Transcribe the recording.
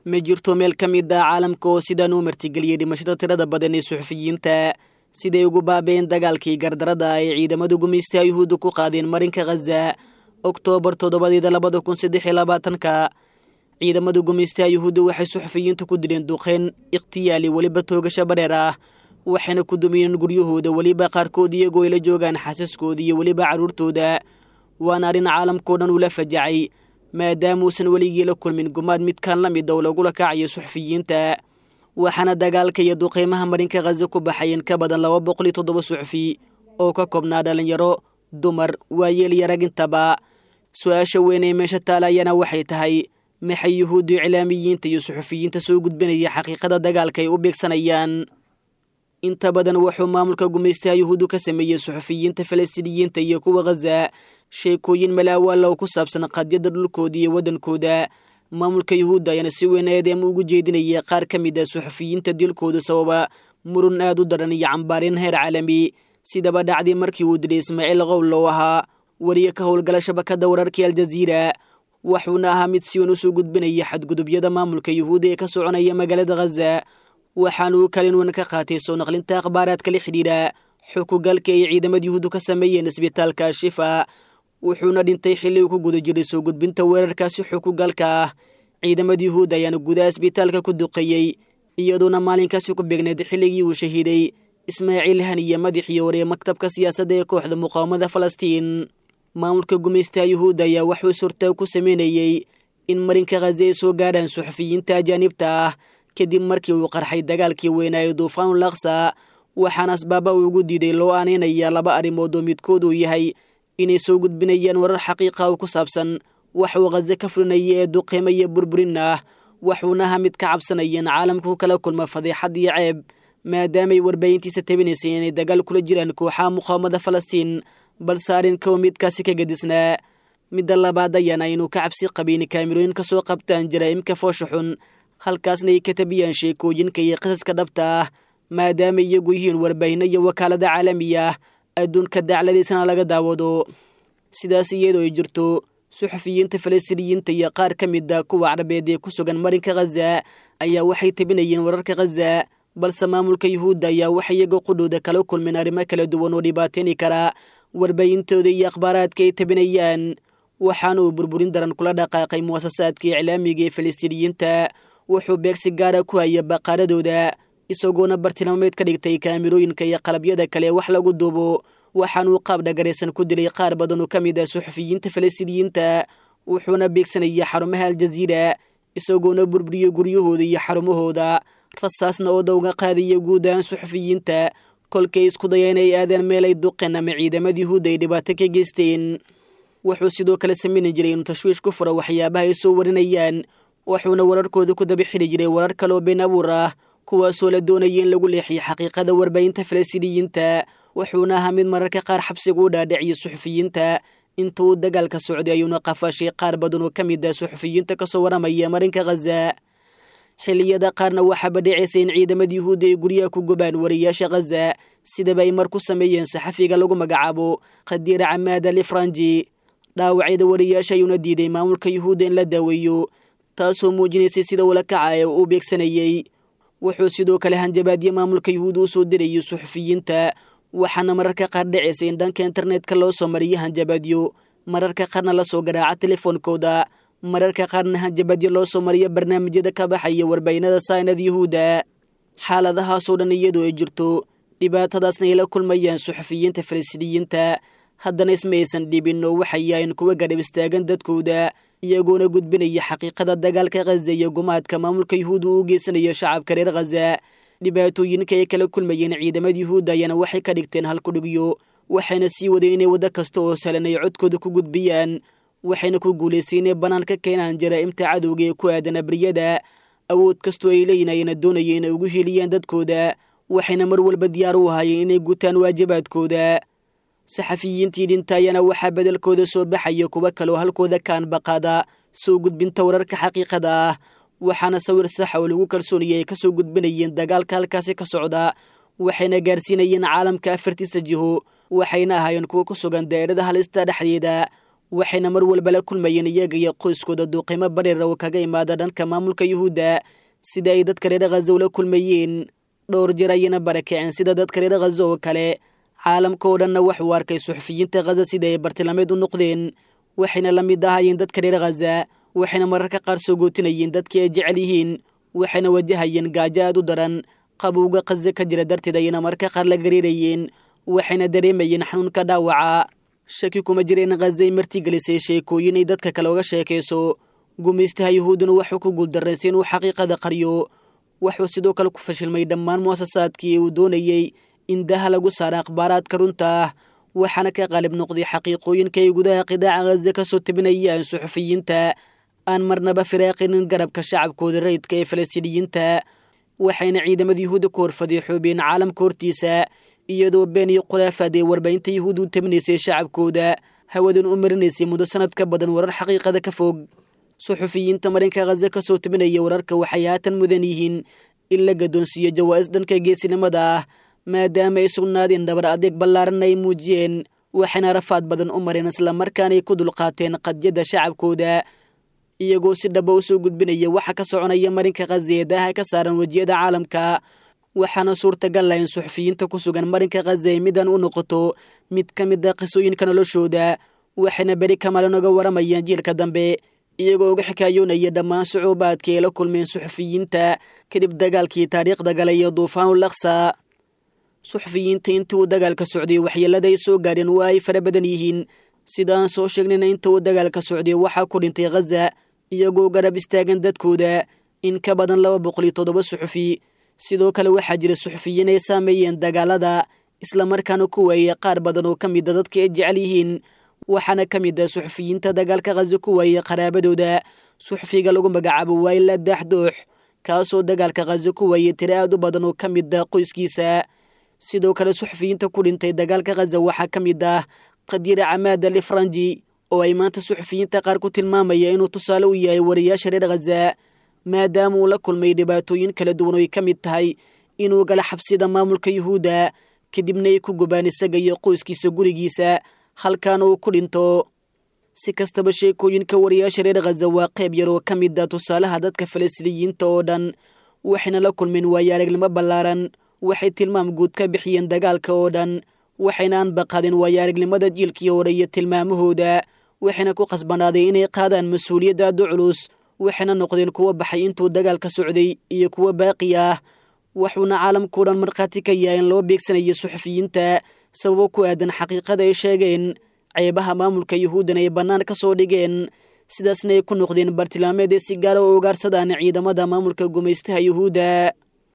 ma jirto meel ka mid ah caalamka oo sidaan uu martigeliyey dhimashada tirada badan ee suxufiyiinta siday ugu baabeen dagaalkii gardarada ay ciidamada gumaystaha yuhuudda ku qaadeen marinka khaza oktoobar toddobadeeda labada kun saddex iyo labaatanka ciidamada gumaystaha yuhuudda waxay suxufiyiinta ku dileen duqeyn ikhtiyaali weliba toogasho bareer ah waxayna ku dumiyeen guryahooda weliba qaarkood iyagoo ay la joogaan xasaskooda iyo weliba carruurtooda waana arrin caalamkao dhan ula fajacay maadaamuusan weligii la kulmin gumaad midkaan la mid oo lagula kacayo suxufiyiinta waxaana dagaalka iyo duqeymaha marinka khaza ku baxayeen ka badan laba boqol iyo toddoba suxufi oo ka koobnaa dhallinyaro dumar waayeel iyo rag intaba su-aasha weyn ee meesha taalayana waxay tahay maxay yuhuuddu iclaamiyiinta iyo suxufiyiinta soo gudbinaya xaqiiqada dagaalka ay u beegsanayaan inta badan wuxuu maamulka gumaystaha yuhuuddu ka sameeyey suxufiyiinta falastiiniyiinta iyo kuwa khaza sheekooyin malaawaala oo ku saabsan qadyada dhulkooda iyo waddankooda maamulka yuhuudda ayaana si weyn eedeema ugu jeedinaya qaar ka mid a suxufiyiinta dilkooda sababa murun aad u daran iyo cambaareen heer caalami sidaba dhacdii markii uu dilay ismaaciil qowl oo ahaa wariye ka howlgala shabakadda wararkii aljaziira wuxuuna ahaa mid si weyn usoo gudbinaya xadgudubyada maamulka yuhuudda ee ka soconaya magaalada khaza waxaanuu kalin weyn ka qaatay soo naqlinta akhbaaraadka la xidhiidha xukugalka ay ciidamada yuhuuddu ka sameeyeen isbitaalka ashifa wuxuuna dhintay xilli uu ku guda jiray soo gudbinta weerarkaasi xukugalka ah ciidamada yuhuudda ayaana gudaha isbitaalka ku duqeeyey iyadoona maalinkaasi ku beegneed xilligii uu shahiiday ismaaciil haniye madaxii hore ee maktabka siyaasadda ee kooxda muqaawamada falastiin maamulka gumaystaha yuhuudda ayaa waxuu surtaa ku sameynayey in marinka khaza ay soo gaadhaan suxufiyiinta ajaanibta ah kadib markii uu qarxay dagaalkii weynaaye duufaanul aksa waxaana asbaaba uu ugu diiday loo aaneynaya laba arrimood oo midkood uu yahay inay soo gudbinayaan warar xaqiiqa oo ku saabsan wax uu khaza ka fulinaya ee duqeymo iyo burburin ah waxuuna aha mid ka cabsanayeen caalamka ku kala kulma fadeexad iyo ceeb maadaamay warbaahintiisa tabinaysay inay dagaal kula jiraan kooxaha muqaawamada falastiin balse arrinka midkaasi ka gadisnaa midda labaad ayaana inuu ka cabsi qabayn kaamirooyin ka soo qabtaan jaraa'imka foosha xun halkaasna ay ka tabiyaan sheekooyinka iyo qisaska dhabta ah maadaama iyagu yihiin warbaahinno iyo wakaalada caalamiya ah adduunka dacladiisana laga daawado sidaas iyadoo ay jirto suxufiyiinta falastiiniyiinta iyo qaar ka mid a kuwa carabeed ee ku sugan marinka khaza ayaa waxay tabinayeen wararka khaza balse maamulka yuhuudda ayaa waxay iyaga qudhooda kala kulmeen arrimo kala duwan oo dhibaateyni kara warbaahintooda iyo akhbaaraadka ay tabinayaan waxaana uu burburin daran kula dhaqaaqay muwasasaadka iclaamiga ee falastiiniyiinta wuxuu beegsi gaara ku haya baqaaradooda isagoona bartilmaameed ka dhigtay kaamirooyinka iyo qalabyada kale wax lagu duubo waxaanuu qaab dhagaraysan ku dilay qaar badan oo ka mid ah suxufiyiinta falastiiniyiinta wuxuuna beegsanaya xarumaha aljaziira isagoona burburiyo guryahooda iyo xarumahooda rasaasna oo dawga qaadaya guud ahaan suxufiyiinta kolkay isku dayeen ay aadeen meel ay duqeen ama ciidamada yuhuudda ay dhibaato ka geysteen wuxuu sidoo kale sameyni jiray inuu tashwiish ku furo waxyaabaha ay soo warinayaan wuxuuna wararkooda ku daba xiri jiray warar kale oo been abuur ah kuwaasoo la doonaya in lagu leexiyo xaqiiqada warbaahinta falastiiniyiinta wuxuuna ahaa mid mararka qaar xabsiga u dhaadhiciyo suxufiyiinta inta uu dagaalka socday ayuuna qafaashay qaar badan oo ka mid ah suxufiyiinta kasoo waramaya marinka khaza xilliyada qaarna waxaaba dhicaysa in ciidamada yuhuudda ay guryaha ku gubaan wariyaasha khaza sidaba ay mar ku sameeyeen saxafiga lagu magacaabo khadiira camaad ali franji dhaawacyada wariyaasha ayuuna diiday maamulka yuhuudda in la daaweeyo taasoo muujinaysay sida ula kacaya uu beegsanayey wuxuu sidoo kale hanjabaadyo maamulka yuhuudda u soo dirayo suxufiyiinta waxaana mararka qaar dhicaysa in dhanka internetka loo soo mariyo hanjabaadyo mararka qaarna lasoo garaaca telefoonkooda mararka qaarna hanjabaadyo loo soo mariyo barnaamijyada ka baxaya warbaahinada saynada yuhuudda xaaladahaasoo dhan iyadoo ay jirto dhibaatadaasna ay la kulmayaan suxufiyiinta falastiiniyiinta haddana isma aysan dhibin oo waxay yahayn kuwa gadhab istaagan dadkooda iyagoona gudbinaya xaqiiqada dagaalka khaza iyo gumaadka maamulka yuhuudda uu geysanayo shacabka reer khaza dhibaatooyinka ay kala kulmayeen ciidamada yuhuudda ayaana waxay ka dhigteen halkudhigyo waxayna sii wadeen inay waddo kasta oo salan ay codkooda ku gudbiyaan waxayna ku guulaystay inay bannaan ka keenaan jaraa'imta cadowga ee ku aadan abriyada awood kastoo ay leeyihin ayana doonaya inay ugu heliyaan dadkooda waxayna mar walba diyaar u ahaayeen inay gutaan waajibaadkooda saxafiyiintii dhinta ayaana waxaa bedelkooda soo baxaya kuwa kaloo halkooda kaan baqaada soo gudbinta wararka xaqiiqada ah waxaana sawir saxa oo lagu kalsoonaya ay kasoo gudbinayeen dagaalka halkaasi ka socda waxayna gaarsiinayeen caalamka afartiisa jiho waxayna ahaayeen kuwo ku sugan daa'irada halista dhexdeeda waxayna mar walba la kulmayeen iyaga iyo qoyskooda duuqimo bareera oo kaga imaada dhanka maamulka yuhuudda sida ay dadka reer khaza ula kulmayeen dhowr jeer ayayna barakaceen sida dadka reer khaza oo kale caalamka oo dhanna waxuu arkay suxufiyiinta khaza sida ay bartilmaameed u noqdeen waxayna la mid ahaayeen dadka reer khaza waxayna mararka qaar soo gootinayeen dadkii ay jecel yihiin waxayna wajahayeen gaajo aad u daran qabowga khaza ka jira darteed ayayna mararka qaar la gariirayeen waxayna dareemayeen xanuunka dhaawaca shaki kuma jireen khazay martigelisay sheekooyin ay dadka kale uga sheekayso gumaystaha yuhuuduna wuxuu ku guuldarraystay inuu xaqiiqada qaryo wuxuu sidoo kale ku fashilmay dhammaan mu'asasaadkii uu doonayey in daha lagu saara akhbaaraadka runta ah waxaana ka qaalib noqday xaqiiqooyinka ay gudaha qidaaca khaza ka soo tabinayaan suxufiyiinta aan marnaba firaaqinin garabka shacabkooda rayidka ee falastiiniyiinta waxayna ciidamada yuhuudda ku horfadiixoobeen caalamka hortiisa iyadoo been iyo khulaafaad ee warbaahinta yuhuudda u tabinaysay shacabkooda hawadan u marinaysay muddo sanad ka badan warar xaqiiqada ka fog suxufiyiinta marinka khaza ka soo tabinaya wararka waxay haatan mudan yihiin in la gadoonsiiyo jawaa'is dhanka geesinimada ah maadaama ay sugnaadeen dhabar adeeg ballaaran ay muujiyeen waxayna rafaad badan u mareen islamarkaanay ku dulqaateen qadyadda shacabkooda iyagoo si dhaba u soo gudbinaya waxa ka soconaya marinka khaza ee daaha ka saaran wejiyada caalamka waxaana suurtagal ah in suxufiyiinta ku sugan marinka khaza ay midan u noqoto mid ka mid a qisooyinka noloshooda waxayna beri kamalan oga waramayaan jiilka dambe iyagoo uga xikaayoonaya dhammaan sucuubaadka ay la kulmeen suxufiyiinta kadib dagaalkii taariikhda galay iyo duufaanul aksa suxufiyiinta intii uu dagaalka socday waxyeelada ay soo gaadheen waa ay fara badan yihiin sidaan soo sheegnayna inta uu dagaalka socday waxaa ku dhintay khaza iyagoo garab istaagan dadkooda in ka badan laba boqol iyo toddoba suxufi sidoo kale waxaa jira suxufiyiin ay saameeyeen dagaalada islamarkaana ku waayey qaar badan oo ka mida dadka ay jecel yihiin waxaana ka mid ah suxufiyiinta dagaalka khaza ku waayey qaraabadooda suxufiga lagu magacaabo wayla daaxdoox kaasoo dagaalka khaza ku waayey tiro aad u badan oo ka mid ah qoyskiisa sidoo kale suxufiyiinta ku dhintay dagaalka khaza waxaa ka mid ah qadiira camaad al ifranji oo ay maanta suxufiyiinta qaar ku tilmaamaya inuu tusaale u yahay wariyaasha reer khaza maadaama uu la kulmay dhibaatooyin kala duwan oo ay ka mid tahay inuu gala xabsida maamulka yuhuudda kadibna ay ku gubaan isaga iyo qoyskiisa gurigiisa halkaana uu ku dhinto si kastaba sheekooyinka wariyaasha reer khaza waa qayb yar oo ka mid a tusaalaha dadka falastiiniyiinta oo dhan waxayna la kulmeen waayo aragnimo ballaaran waxay tilmaam guud ka bixiyeen dagaalka oo dhan waxayna anbaqadeen waayo aragnimada jiilkii hore iyo tilmaamahooda waxayna ku qasbanaaday inay qaadaan mas-uuliyadda aada u culus waxayna noqdeen kuwo baxay intuu dagaalka socday iyo kuwo baaqi ah wuxuuna caalamkao dhan markhaati ka yahay in loo beegsanayo suxufiyiinta sababo ku aadan xaqiiqada ay sheegeen ceebaha maamulka yuhuuddan ay bannaan ka soo dhigeen sidaasna ay ku noqdeen bartilmaameed ee si gaara u ugaarsadaan ciidamada maamulka gumaystaha yuhuudda